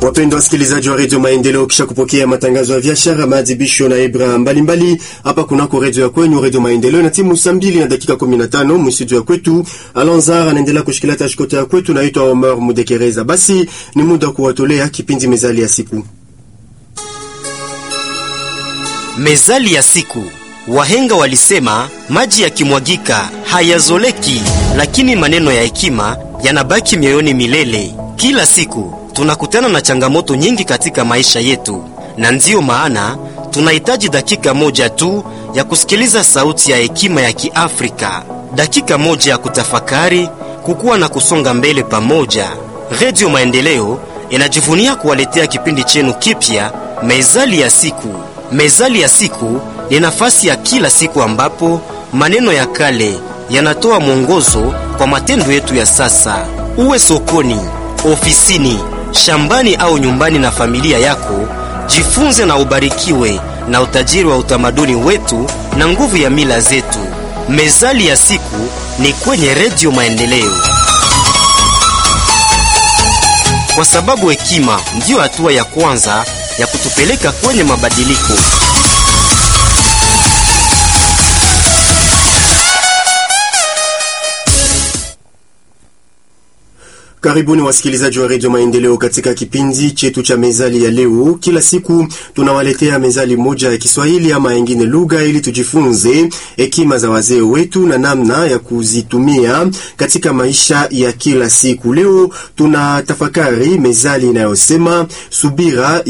Wapendwa wasikilizaji wa redio Maendeleo, kisha kupokea matangazo ya biashara, maadhibisho na ibra mbalimbali hapa kunako redio ya kwenyu, redio Maendeleo na timu saa mbili na dakika 15 mstudio ya kwetu. Alonzar anaendelea kushikilia tashikota ya kwetu, naitwa Omar Mudekereza. Basi ni muda wa kuwatolea kipindi mezali ya siku. Mezali ya siku. Wahenga walisema maji yakimwagika hayazoleki, lakini maneno ya hekima yanabaki mioyoni milele. Kila siku tunakutana na changamoto nyingi katika maisha yetu, na ndiyo maana tunahitaji dakika moja tu ya kusikiliza sauti ya hekima ya Kiafrika, dakika moja ya kutafakari, kukua na kusonga mbele pamoja. Redio Maendeleo inajivunia kuwaletea kipindi chenu kipya, Mezali ya siku. Mezali ya siku ni nafasi ya kila siku ambapo maneno ya kale yanatoa mwongozo kwa matendo yetu ya sasa. Uwe sokoni, ofisini, shambani au nyumbani na familia yako, jifunze na ubarikiwe na utajiri wa utamaduni wetu na nguvu ya mila zetu. Mezali ya siku ni kwenye Redio Maendeleo, kwa sababu hekima ndiyo hatua ya kwanza ya kutupeleka kwenye mabadiliko. Karibuni wasikilizaji wa redio Maendeleo katika kipindi chetu cha mezali ya leo. Kila siku tunawaletea mezali moja ya Kiswahili ama yengine lugha, ili tujifunze hekima za wazee wetu na namna ya kuzitumia katika maisha ya kila siku. Leo tuna tafakari mezali inayosema subira